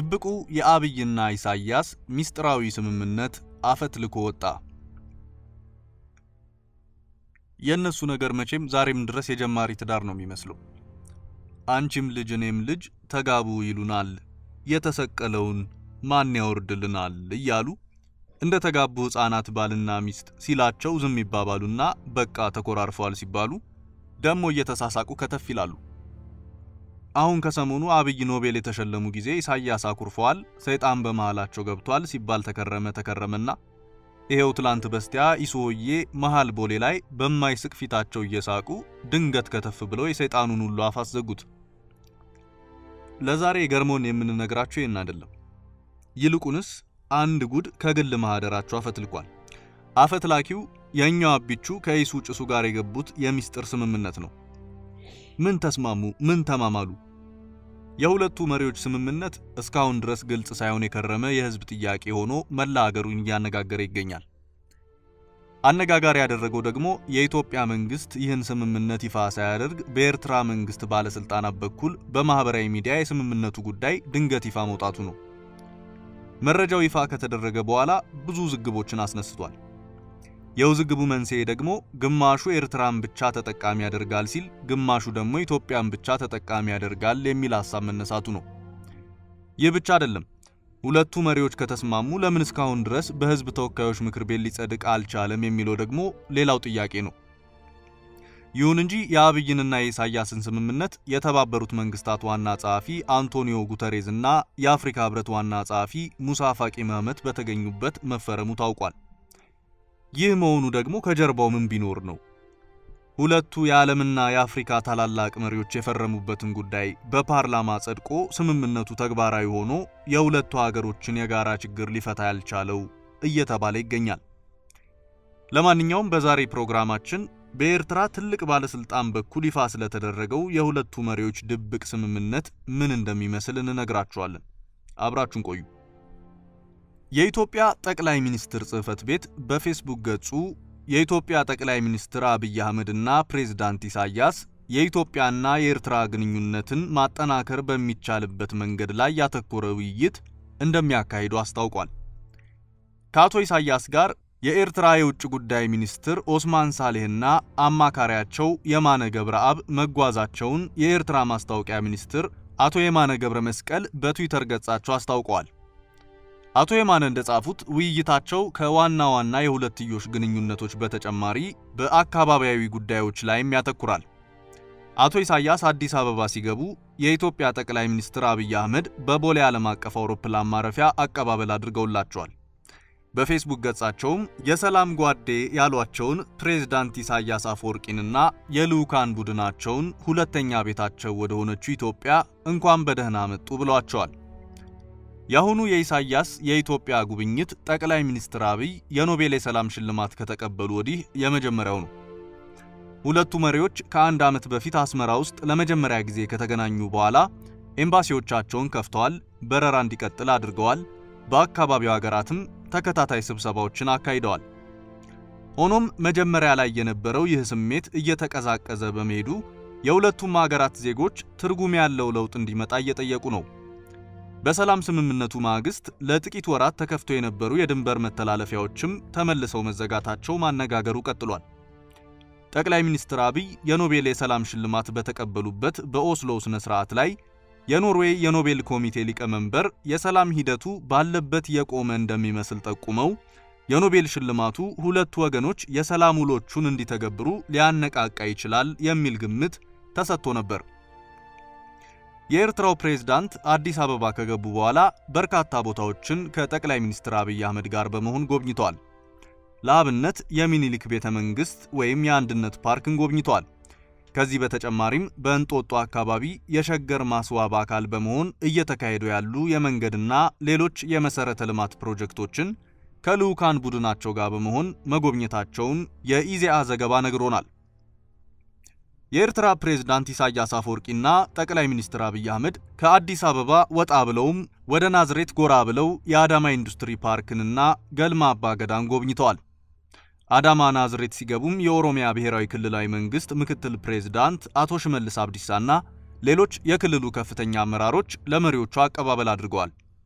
ድብቁ የአብይና ኢሳያስ ሚስጥራዊ ስምምነት አፈትልኮ ወጣ። የእነሱ ነገር መቼም ዛሬም ድረስ የጀማሪ ትዳር ነው የሚመስለው። አንቺም ልጅ እኔም ልጅ ተጋቡ ይሉናል፣ የተሰቀለውን ማን ያወርድልናል እያሉ እንደ ተጋቡ ሕፃናት ባልና ሚስት ሲላቸው ዝም ይባባሉና በቃ ተኮራርፈዋል ሲባሉ ደሞ እየተሳሳቁ ከተፍ ይላሉ። አሁን ከሰሞኑ አብይ ኖቤል የተሸለሙ ጊዜ ኢሳያስ አኩርፈዋል፣ ሰይጣን በመሃላቸው ገብቷል ሲባል ተከረመ ተከረመና ይሄው ትላንት በስቲያ ኢሶዬ መሃል ቦሌ ላይ በማይስቅ ፊታቸው እየሳቁ ድንገት ከተፍ ብለው የሰይጣኑን ሁሉ አፍ አስዘጉት። ለዛሬ ገርሞን የምንነግራችሁ ይህን አይደለም። ይልቁንስ አንድ ጉድ ከግል ማህደራቸው አፈትልኳል። አፈትላኪው የኛው አቢቹ ከኢሱ ጭሱ ጋር የገቡት የሚስጥር ስምምነት ነው። ምን ተስማሙ? ምን ተማማሉ? የሁለቱ መሪዎች ስምምነት እስካሁን ድረስ ግልጽ ሳይሆን የከረመ የህዝብ ጥያቄ ሆኖ መላ ሀገሩን እያነጋገረ ይገኛል። አነጋጋሪ ያደረገው ደግሞ የኢትዮጵያ መንግስት ይህን ስምምነት ይፋ ሳያደርግ በኤርትራ መንግስት ባለስልጣናት በኩል በማህበራዊ ሚዲያ የስምምነቱ ጉዳይ ድንገት ይፋ መውጣቱ ነው። መረጃው ይፋ ከተደረገ በኋላ ብዙ ውዝግቦችን አስነስቷል። የውዝግቡ መንስኤ ደግሞ ግማሹ ኤርትራን ብቻ ተጠቃሚ ያደርጋል ሲል፣ ግማሹ ደግሞ ኢትዮጵያን ብቻ ተጠቃሚ ያደርጋል የሚል ሐሳብ መነሳቱ ነው። ይህ ብቻ አይደለም። ሁለቱ መሪዎች ከተስማሙ ለምን እስካሁን ድረስ በህዝብ ተወካዮች ምክር ቤት ሊጸድቅ አልቻለም የሚለው ደግሞ ሌላው ጥያቄ ነው። ይሁን እንጂ የአብይንና የኢሳያስን ስምምነት የተባበሩት መንግስታት ዋና ጸሐፊ አንቶኒዮ ጉተሬዝ እና የአፍሪካ ህብረት ዋና ጸሐፊ ሙሳ ፋቂ መህመት በተገኙበት መፈረሙ ታውቋል። ይህ መሆኑ ደግሞ ከጀርባው ምን ቢኖር ነው? ሁለቱ የዓለምና የአፍሪካ ታላላቅ መሪዎች የፈረሙበትን ጉዳይ በፓርላማ ጸድቆ ስምምነቱ ተግባራዊ ሆኖ የሁለቱ ሀገሮችን የጋራ ችግር ሊፈታ ያልቻለው እየተባለ ይገኛል። ለማንኛውም በዛሬ ፕሮግራማችን በኤርትራ ትልቅ ባለስልጣን በኩል ይፋ ስለተደረገው የሁለቱ መሪዎች ድብቅ ስምምነት ምን እንደሚመስል እንነግራችኋለን። አብራችሁን ቆዩ። የኢትዮጵያ ጠቅላይ ሚኒስትር ጽሕፈት ቤት በፌስቡክ ገጹ የኢትዮጵያ ጠቅላይ ሚኒስትር አብይ አህመድና ፕሬዝዳንት ኢሳያስ የኢትዮጵያና የኤርትራ ግንኙነትን ማጠናከር በሚቻልበት መንገድ ላይ ያተኮረ ውይይት እንደሚያካሂዱ አስታውቋል። ከአቶ ኢሳያስ ጋር የኤርትራ የውጭ ጉዳይ ሚኒስትር ኦስማን ሳሌህና አማካሪያቸው የማነ ገብረአብ መጓዛቸውን የኤርትራ ማስታወቂያ ሚኒስትር አቶ የማነ ገብረ መስቀል በትዊተር ገጻቸው አስታውቀዋል። አቶ የማነ እንደጻፉት ውይይታቸው ከዋና ዋና የሁለትዮሽ ግንኙነቶች በተጨማሪ በአካባቢያዊ ጉዳዮች ላይም ያተኩራል። አቶ ኢሳያስ አዲስ አበባ ሲገቡ የኢትዮጵያ ጠቅላይ ሚኒስትር አብይ አህመድ በቦሌ ዓለም አቀፍ አውሮፕላን ማረፊያ አቀባበል አድርገውላቸዋል። በፌስቡክ ገጻቸውም የሰላም ጓዴ ያሏቸውን ፕሬዝዳንት ኢሳያስ አፈወርቂንና የልዑካን ቡድናቸውን ሁለተኛ ቤታቸው ወደ ሆነችው ኢትዮጵያ እንኳን በደህና መጡ ብለዋቸዋል። የአሁኑ የኢሳያስ የኢትዮጵያ ጉብኝት ጠቅላይ ሚኒስትር አብይ የኖቤል የሰላም ሽልማት ከተቀበሉ ወዲህ የመጀመሪያው ነው። ሁለቱ መሪዎች ከአንድ ዓመት በፊት አስመራ ውስጥ ለመጀመሪያ ጊዜ ከተገናኙ በኋላ ኤምባሲዎቻቸውን ከፍተዋል፣ በረራ እንዲቀጥል አድርገዋል። በአካባቢው ሀገራትም ተከታታይ ስብሰባዎችን አካሂደዋል። ሆኖም መጀመሪያ ላይ የነበረው ይህ ስሜት እየተቀዛቀዘ በመሄዱ የሁለቱም ሀገራት ዜጎች ትርጉም ያለው ለውጥ እንዲመጣ እየጠየቁ ነው። በሰላም ስምምነቱ ማግስት ለጥቂት ወራት ተከፍተው የነበሩ የድንበር መተላለፊያዎችም ተመልሰው መዘጋታቸው ማነጋገሩ ቀጥሏል። ጠቅላይ ሚኒስትር አብይ የኖቤል የሰላም ሽልማት በተቀበሉበት በኦስሎ ስነ ስርዓት ላይ የኖርዌይ የኖቤል ኮሚቴ ሊቀመንበር የሰላም ሂደቱ ባለበት የቆመ እንደሚመስል ጠቁመው የኖቤል ሽልማቱ ሁለቱ ወገኖች የሰላም ውሎቹን እንዲተገብሩ ሊያነቃቃ ይችላል የሚል ግምት ተሰጥቶ ነበር። የኤርትራው ፕሬዝዳንት አዲስ አበባ ከገቡ በኋላ በርካታ ቦታዎችን ከጠቅላይ ሚኒስትር አብይ አህመድ ጋር በመሆን ጎብኝተዋል። ለአብነት የሚኒሊክ ቤተ መንግስት ወይም የአንድነት ፓርክን ጎብኝተዋል። ከዚህ በተጨማሪም በእንጦጦ አካባቢ የሸገር ማስዋብ አካል በመሆን እየተካሄዱ ያሉ የመንገድና ሌሎች የመሰረተ ልማት ፕሮጀክቶችን ከልዑካን ቡድናቸው ጋር በመሆን መጎብኘታቸውን የኢዜአ ዘገባ ነግሮናል። የኤርትራ ፕሬዝዳንት ኢሳያስ አፈወርቂና ጠቅላይ ሚኒስትር አብይ አህመድ ከአዲስ አበባ ወጣ ብለውም ወደ ናዝሬት ጎራ ብለው የአዳማ ኢንዱስትሪ ፓርክንና ገልማ አባገዳን ጎብኝተዋል። አዳማ ናዝሬት ሲገቡም የኦሮሚያ ብሔራዊ ክልላዊ መንግስት ምክትል ፕሬዝዳንት አቶ ሽመልስ አብዲሳና ሌሎች የክልሉ ከፍተኛ አመራሮች ለመሪዎቹ አቀባበል አድርገዋል።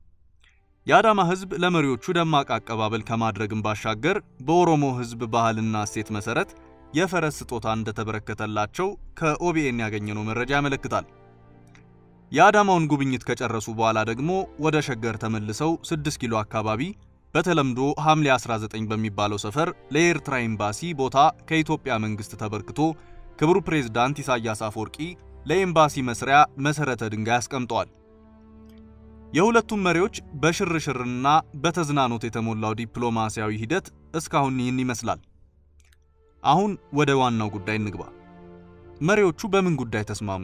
የአዳማ ሕዝብ ለመሪዎቹ ደማቅ አቀባበል ከማድረግም ባሻገር በኦሮሞ ሕዝብ ባህልና እሴት መሰረት የፈረስ ስጦታ እንደተበረከተላቸው ከኦቢኤን ያገኘነው መረጃ ያመለክታል። የአዳማውን ጉብኝት ከጨረሱ በኋላ ደግሞ ወደ ሸገር ተመልሰው 6 ኪሎ አካባቢ በተለምዶ ሐምሌ 19 በሚባለው ሰፈር ለኤርትራ ኤምባሲ ቦታ ከኢትዮጵያ መንግስት ተበርክቶ ክቡር ፕሬዝዳንት ኢሳያስ አፈወርቂ ለኤምባሲ መስሪያ መሰረተ ድንጋይ አስቀምጠዋል። የሁለቱም መሪዎች በሽርሽርና በተዝናኖት የተሞላው ዲፕሎማሲያዊ ሂደት እስካሁን ይህን ይመስላል። አሁን ወደ ዋናው ጉዳይ እንግባ። መሪዎቹ በምን ጉዳይ ተስማሙ?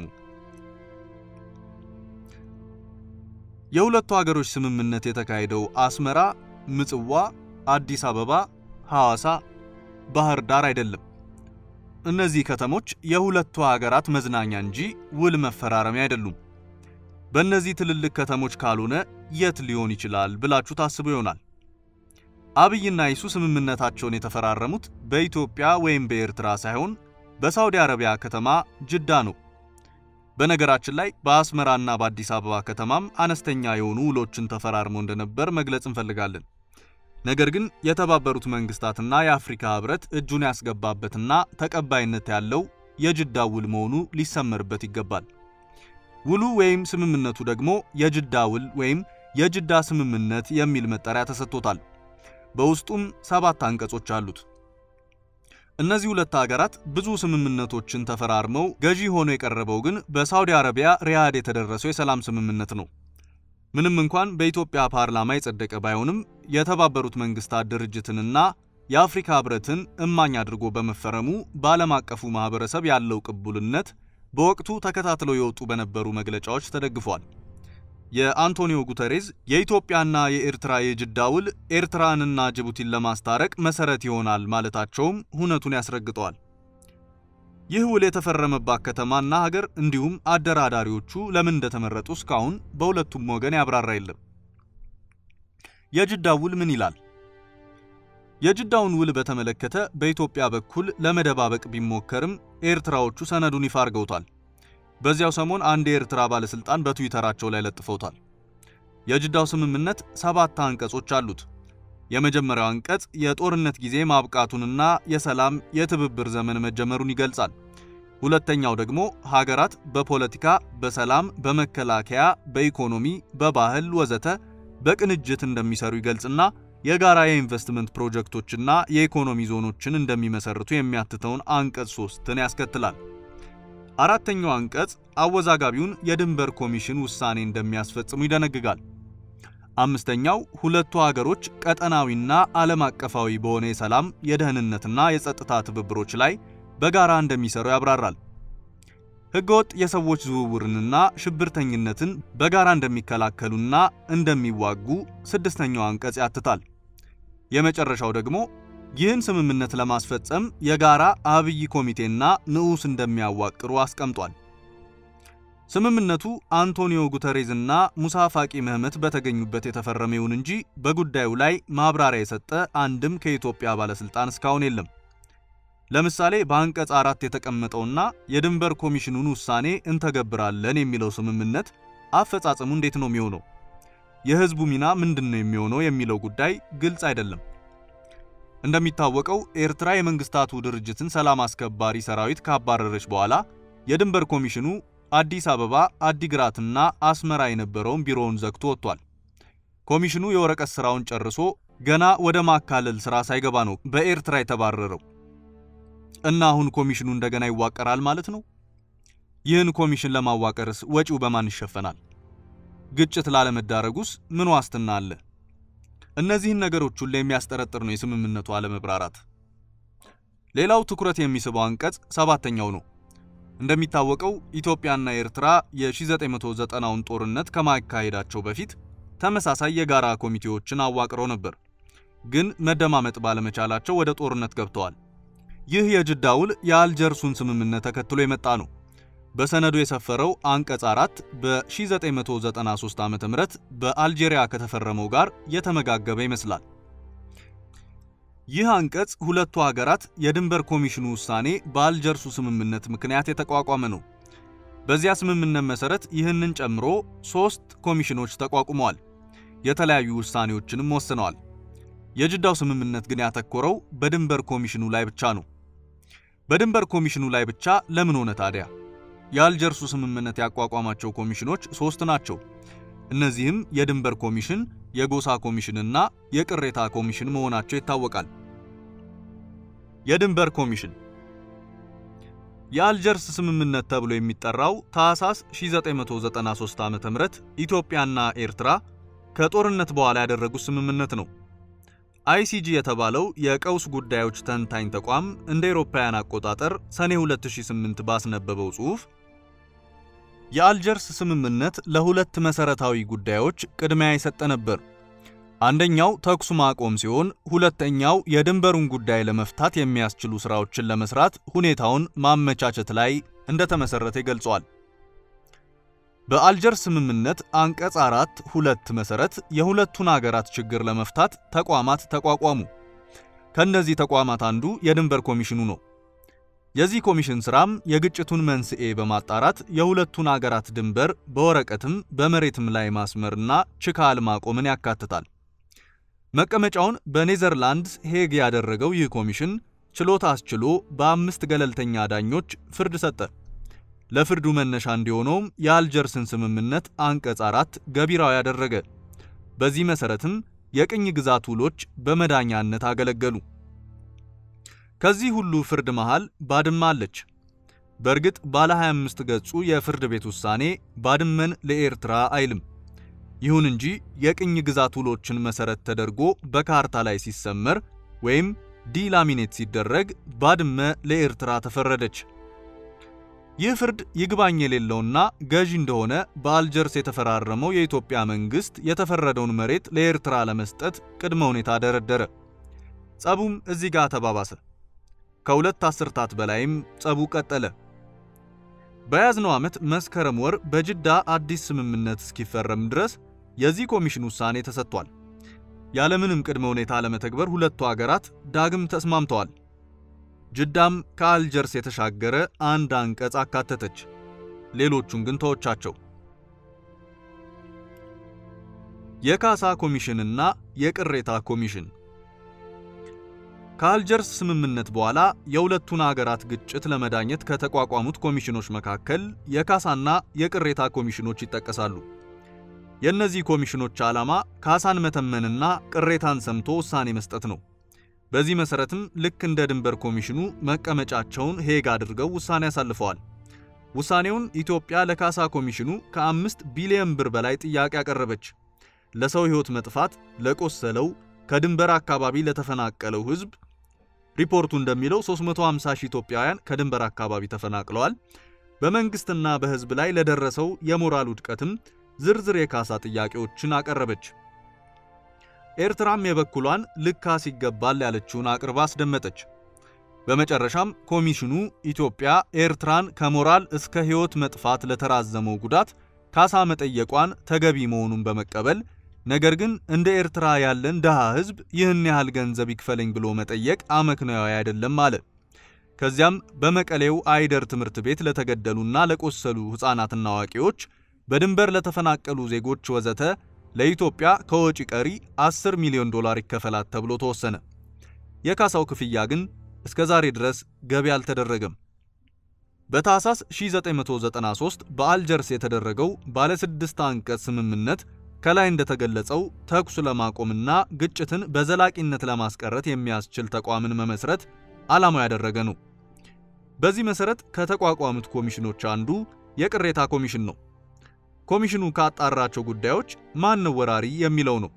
የሁለቱ ሀገሮች ስምምነት የተካሄደው አስመራ፣ ምጽዋ፣ አዲስ አበባ፣ ሐዋሳ፣ ባህር ዳር አይደለም። እነዚህ ከተሞች የሁለቱ ሀገራት መዝናኛ እንጂ ውል መፈራረሚያ አይደሉም። በእነዚህ ትልልቅ ከተሞች ካልሆነ የት ሊሆን ይችላል ብላችሁ ታስቡ ይሆናል። አብይና ይሱ ስምምነታቸውን የተፈራረሙት በኢትዮጵያ ወይም በኤርትራ ሳይሆን በሳውዲ አረቢያ ከተማ ጅዳ ነው። በነገራችን ላይ በአስመራና በአዲስ አበባ ከተማም አነስተኛ የሆኑ ውሎችን ተፈራርመው እንደነበር መግለጽ እንፈልጋለን። ነገር ግን የተባበሩት መንግስታትና የአፍሪካ ህብረት እጁን ያስገባበትና ተቀባይነት ያለው የጅዳ ውል መሆኑ ሊሰመርበት ይገባል። ውሉ ወይም ስምምነቱ ደግሞ የጅዳ ውል ወይም የጅዳ ስምምነት የሚል መጠሪያ ተሰጥቶታል። በውስጡም ሰባት አንቀጾች አሉት። እነዚህ ሁለት ሀገራት ብዙ ስምምነቶችን ተፈራርመው ገዢ ሆኖ የቀረበው ግን በሳውዲ አረቢያ ሪያድ የተደረሰው የሰላም ስምምነት ነው። ምንም እንኳን በኢትዮጵያ ፓርላማ የጸደቀ ባይሆንም የተባበሩት መንግስታት ድርጅትንና የአፍሪካ ህብረትን እማኝ አድርጎ በመፈረሙ በዓለም አቀፉ ማህበረሰብ ያለው ቅቡልነት በወቅቱ ተከታትለው የወጡ በነበሩ መግለጫዎች ተደግፏል። የአንቶኒዮ ጉተሬዝ የኢትዮጵያና የኤርትራ የጅዳ ውል ኤርትራንና ጅቡቲን ለማስታረቅ መሰረት ይሆናል ማለታቸውም ሁነቱን ያስረግጠዋል። ይህ ውል የተፈረመባት ከተማና ሀገር እንዲሁም አደራዳሪዎቹ ለምን እንደተመረጡ እስካሁን በሁለቱም ወገን ያብራራ የለም። የጅዳ ውል ምን ይላል? የጅዳውን ውል በተመለከተ በኢትዮጵያ በኩል ለመደባበቅ ቢሞከርም ኤርትራዎቹ ሰነዱን ይፋ አድርገውታል። በዚያው ሰሞን አንድ የኤርትራ ባለስልጣን በትዊተራቸው ላይ ለጥፈውታል። የጅዳው ስምምነት ሰባት አንቀጾች አሉት። የመጀመሪያው አንቀጽ የጦርነት ጊዜ ማብቃቱንና የሰላም የትብብር ዘመን መጀመሩን ይገልጻል። ሁለተኛው ደግሞ ሀገራት በፖለቲካ፣ በሰላም፣ በመከላከያ፣ በኢኮኖሚ፣ በባህል ወዘተ በቅንጅት እንደሚሰሩ ይገልጽና የጋራ የኢንቨስትመንት ፕሮጀክቶችና የኢኮኖሚ ዞኖችን እንደሚመሰርቱ የሚያትተውን አንቀጽ ሶስትን ያስከትላል። አራተኛው አንቀጽ አወዛጋቢውን የድንበር ኮሚሽን ውሳኔ እንደሚያስፈጽሙ ይደነግጋል። አምስተኛው ሁለቱ ሀገሮች ቀጠናዊና ዓለም አቀፋዊ በሆነ የሰላም የደህንነትና የጸጥታ ትብብሮች ላይ በጋራ እንደሚሰሩ ያብራራል። ሕገወጥ የሰዎች ዝውውርንና ሽብርተኝነትን በጋራ እንደሚከላከሉና እንደሚዋጉ ስድስተኛው አንቀጽ ያትታል። የመጨረሻው ደግሞ ይህን ስምምነት ለማስፈጸም የጋራ አብይ ኮሚቴና ንዑስ እንደሚያዋቅሩ አስቀምጧል። ስምምነቱ አንቶኒዮ ጉተሬዝና ሙሳ ፋቂ መህመት በተገኙበት የተፈረመ ይሁን እንጂ በጉዳዩ ላይ ማብራሪያ የሰጠ አንድም ከኢትዮጵያ ባለስልጣን እስካሁን የለም። ለምሳሌ በአንቀጽ አራት የተቀመጠውና የድንበር ኮሚሽኑን ውሳኔ እንተገብራለን የሚለው ስምምነት አፈጻጸሙ እንዴት ነው የሚሆነው? የህዝቡ ሚና ምንድን ነው የሚሆነው የሚለው ጉዳይ ግልጽ አይደለም። እንደሚታወቀው ኤርትራ የመንግስታቱ ድርጅትን ሰላም አስከባሪ ሰራዊት ካባረረች በኋላ የድንበር ኮሚሽኑ አዲስ አበባ፣ አዲግራትና አስመራ የነበረውን ቢሮውን ዘግቶ ወጥቷል። ኮሚሽኑ የወረቀት ስራውን ጨርሶ ገና ወደ ማካለል ስራ ሳይገባ ነው በኤርትራ የተባረረው እና አሁን ኮሚሽኑ እንደገና ይዋቀራል ማለት ነው። ይህን ኮሚሽን ለማዋቀርስ ወጪው በማን ይሸፈናል? ግጭት ላለመዳረጉስ ምን ዋስትና አለ? እነዚህን ነገሮች ሁሉ የሚያስጠረጥር ነው የስምምነቱ አለመብራራት። ሌላው ትኩረት የሚስበው አንቀጽ ሰባተኛው ነው። እንደሚታወቀው ኢትዮጵያና ኤርትራ የ1990ውን ጦርነት ከማካሄዳቸው በፊት ተመሳሳይ የጋራ ኮሚቴዎችን አዋቅረው ነበር፣ ግን መደማመጥ ባለመቻላቸው ወደ ጦርነት ገብተዋል። ይህ የጅዳ ውል የአልጀርሱን ስምምነት ተከትሎ የመጣ ነው። በሰነዱ የሰፈረው አንቀጽ አራት በ1993 ዓ.ም በአልጄሪያ ከተፈረመው ጋር የተመጋገበ ይመስላል። ይህ አንቀጽ ሁለቱ ሀገራት የድንበር ኮሚሽኑ ውሳኔ በአልጀርሱ ስምምነት ምክንያት የተቋቋመ ነው። በዚያ ስምምነት መሰረት ይህንን ጨምሮ ሶስት ኮሚሽኖች ተቋቁመዋል። የተለያዩ ውሳኔዎችንም ወስነዋል። የጅዳው ስምምነት ግን ያተኮረው በድንበር ኮሚሽኑ ላይ ብቻ ነው። በድንበር ኮሚሽኑ ላይ ብቻ ለምን ሆነ ታዲያ? የአልጀርሱ ስምምነት ያቋቋማቸው ኮሚሽኖች ሶስት ናቸው። እነዚህም የድንበር ኮሚሽን፣ የጎሳ ኮሚሽንና የቅሬታ ኮሚሽን መሆናቸው ይታወቃል። የድንበር ኮሚሽን የአልጀርስ ስምምነት ተብሎ የሚጠራው ታህሳስ 1993 ዓ.ም ኢትዮጵያና ኤርትራ ከጦርነት በኋላ ያደረጉት ስምምነት ነው። አይሲጂ የተባለው የቀውስ ጉዳዮች ተንታኝ ተቋም እንደ አውሮፓውያን አቆጣጠር ሰኔ 2008 ባስነበበው ጽሑፍ የአልጀርስ ስምምነት ለሁለት መሰረታዊ ጉዳዮች ቅድሚያ የሰጠ ነበር። አንደኛው ተኩስ ማቆም ሲሆን ሁለተኛው የድንበሩን ጉዳይ ለመፍታት የሚያስችሉ ስራዎችን ለመስራት ሁኔታውን ማመቻቸት ላይ እንደተመሰረተ ይገልጿል። በአልጀርስ ስምምነት አንቀጽ አራት ሁለት መሰረት የሁለቱን አገራት ችግር ለመፍታት ተቋማት ተቋቋሙ። ከእነዚህ ተቋማት አንዱ የድንበር ኮሚሽኑ ነው። የዚህ ኮሚሽን ስራም የግጭቱን መንስኤ በማጣራት የሁለቱን አገራት ድንበር በወረቀትም በመሬትም ላይ ማስመርና ችካል ማቆምን ያካትታል። መቀመጫውን በኔዘርላንድስ ሄግ ያደረገው ይህ ኮሚሽን ችሎት አስችሎ በአምስት ገለልተኛ ዳኞች ፍርድ ሰጠ። ለፍርዱ መነሻ እንዲሆነውም የአልጀርስን ስምምነት አንቀጽ አራት ገቢራዊ ያደረገ። በዚህ መሰረትም የቅኝ ግዛት ውሎች በመዳኛነት አገለገሉ። ከዚህ ሁሉ ፍርድ መሃል ባድመ አለች። በእርግጥ ባለ 25 ገጹ የፍርድ ቤት ውሳኔ ባድመን ለኤርትራ አይልም። ይሁን እንጂ የቅኝ ግዛት ውሎችን መሰረት ተደርጎ በካርታ ላይ ሲሰመር ወይም ዲላሚኔት ሲደረግ ባድመ ለኤርትራ ተፈረደች። ይህ ፍርድ ይግባኝ የሌለውና ገዢ እንደሆነ በአልጀርስ የተፈራረመው የኢትዮጵያ መንግስት የተፈረደውን መሬት ለኤርትራ ለመስጠት ቅድመ ሁኔታ ደረደረ። ጸቡም እዚህ ጋር ተባባሰ። ከሁለት አስርታት በላይም ጸቡ ቀጠለ። በያዝነው ዓመት መስከረም ወር በጅዳ አዲስ ስምምነት እስኪፈረም ድረስ የዚህ ኮሚሽን ውሳኔ ተሰጥቷል። ያለምንም ቅድመ ሁኔታ ለመተግበር ሁለቱ አገራት ዳግም ተስማምተዋል። ጅዳም ከአልጀርስ የተሻገረ አንድ አንቀጽ አካተተች። ሌሎቹን ግን ተወቻቸው። የካሳ ኮሚሽንና የቅሬታ ኮሚሽን ከአልጀርስ ስምምነት በኋላ የሁለቱን አገራት ግጭት ለመዳኘት ከተቋቋሙት ኮሚሽኖች መካከል የካሳና የቅሬታ ኮሚሽኖች ይጠቀሳሉ። የእነዚህ ኮሚሽኖች ዓላማ ካሳን መተመንና ቅሬታን ሰምቶ ውሳኔ መስጠት ነው። በዚህ መሰረትም ልክ እንደ ድንበር ኮሚሽኑ መቀመጫቸውን ሄግ አድርገው ውሳኔ አሳልፈዋል። ውሳኔውን ኢትዮጵያ ለካሳ ኮሚሽኑ ከአምስት ቢሊዮን ብር በላይ ጥያቄ አቀረበች። ለሰው ሕይወት መጥፋት፣ ለቆሰለው፣ ከድንበር አካባቢ ለተፈናቀለው ሕዝብ ሪፖርቱ እንደሚለው 350 ሺህ ኢትዮጵያውያን ከድንበር አካባቢ ተፈናቅለዋል። በመንግስትና በሕዝብ ላይ ለደረሰው የሞራል ውድቀትም ዝርዝር የካሳ ጥያቄዎችን አቀረበች። ኤርትራም የበኩሏን ልካስ ይገባል ያለችውን አቅርባ አስደመጠች። በመጨረሻም ኮሚሽኑ ኢትዮጵያ ኤርትራን ከሞራል እስከ ሕይወት መጥፋት ለተራዘመው ጉዳት ካሳ መጠየቋን ተገቢ መሆኑን በመቀበል ነገር ግን እንደ ኤርትራ ያለን ድሃ ሕዝብ ይህን ያህል ገንዘብ ይክፈለኝ ብሎ መጠየቅ አመክንዮአዊ አይደለም አለ። ከዚያም በመቀሌው አይደር ትምህርት ቤት ለተገደሉና ለቆሰሉ ሕፃናትና አዋቂዎች፣ በድንበር ለተፈናቀሉ ዜጎች ወዘተ ለኢትዮጵያ ከወጪ ቀሪ 10 ሚሊዮን ዶላር ይከፈላት ተብሎ ተወሰነ። የካሳው ክፍያ ግን እስከ ዛሬ ድረስ ገቢ አልተደረገም። በታህሳስ 1993 በአልጀርስ የተደረገው ባለ ስድስት አንቀጽ ስምምነት ከላይ እንደተገለጸው ተኩስ ለማቆምና ግጭትን በዘላቂነት ለማስቀረት የሚያስችል ተቋምን መመስረት ዓላማው ያደረገ ነው። በዚህ መሰረት ከተቋቋሙት ኮሚሽኖች አንዱ የቅሬታ ኮሚሽን ነው። ኮሚሽኑ ካጣራቸው ጉዳዮች ማን ነው ወራሪ የሚለው ነው።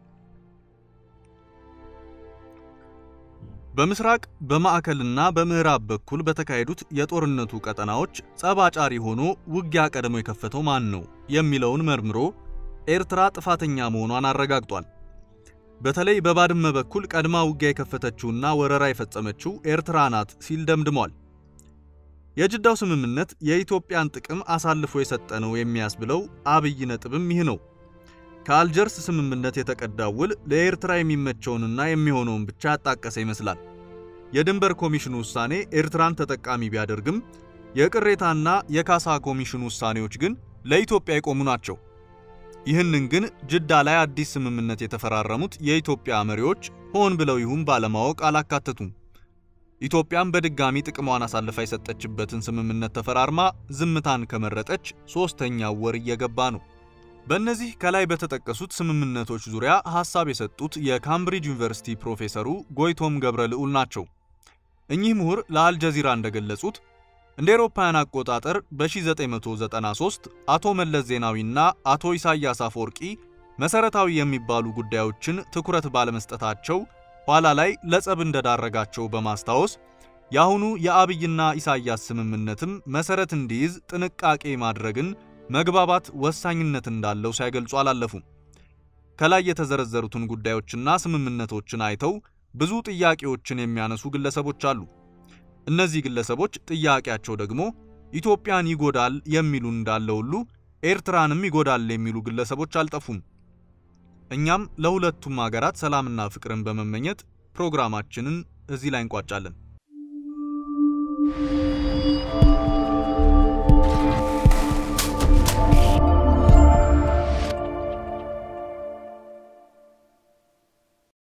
በምስራቅ በማዕከልና በምዕራብ በኩል በተካሄዱት የጦርነቱ ቀጠናዎች ጸብ አጫሪ ሆኖ ውጊያ ቀድሞ የከፈተው ማን ነው የሚለውን መርምሮ ኤርትራ ጥፋተኛ መሆኗን አረጋግጧል። በተለይ በባድመ በኩል ቀድማ ውጊያ የከፈተችውና ወረራ የፈጸመችው ኤርትራ ናት ሲል ደምድሟል። የጅዳው ስምምነት የኢትዮጵያን ጥቅም አሳልፎ የሰጠ ነው የሚያስብለው አብይ ነጥብም ይህ ነው። ከአልጀርስ ስምምነት የተቀዳው ውል ለኤርትራ የሚመቸውንና የሚሆነውን ብቻ ያጣቀሰ ይመስላል። የድንበር ኮሚሽኑ ውሳኔ ኤርትራን ተጠቃሚ ቢያደርግም የቅሬታና የካሳ ኮሚሽኑ ውሳኔዎች ግን ለኢትዮጵያ የቆሙ ናቸው። ይህንን ግን ጅዳ ላይ አዲስ ስምምነት የተፈራረሙት የኢትዮጵያ መሪዎች ሆን ብለው ይሁን ባለማወቅ አላካተቱም። ኢትዮጵያም በድጋሚ ጥቅሟን አሳልፋ የሰጠችበትን ስምምነት ተፈራርማ ዝምታን ከመረጠች ሶስተኛው ወር እየገባ ነው። በእነዚህ ከላይ በተጠቀሱት ስምምነቶች ዙሪያ ሐሳብ የሰጡት የካምብሪጅ ዩኒቨርሲቲ ፕሮፌሰሩ ጎይቶም ገብረ ልዑል ናቸው። እኚህ ምሁር ለአልጀዚራ እንደገለጹት እንደ አውሮፓውያን አቆጣጠር በ1993 አቶ መለስ ዜናዊና አቶ ኢሳያስ አፈወርቂ መሰረታዊ የሚባሉ ጉዳዮችን ትኩረት ባለመስጠታቸው ኋላ ላይ ለጸብ እንደዳረጋቸው በማስታወስ የአሁኑ የአብይና ኢሳያስ ስምምነትም መሰረት እንዲይዝ ጥንቃቄ ማድረግን መግባባት ወሳኝነት እንዳለው ሳይገልጹ አላለፉም። ከላይ የተዘረዘሩትን ጉዳዮችና ስምምነቶችን አይተው ብዙ ጥያቄዎችን የሚያነሱ ግለሰቦች አሉ። እነዚህ ግለሰቦች ጥያቄያቸው ደግሞ ኢትዮጵያን ይጎዳል የሚሉ እንዳለ ሁሉ ኤርትራንም ይጎዳል የሚሉ ግለሰቦች አልጠፉም። እኛም ለሁለቱም ሀገራት ሰላምና ፍቅርን በመመኘት ፕሮግራማችንን እዚህ ላይ እንቋጫለን።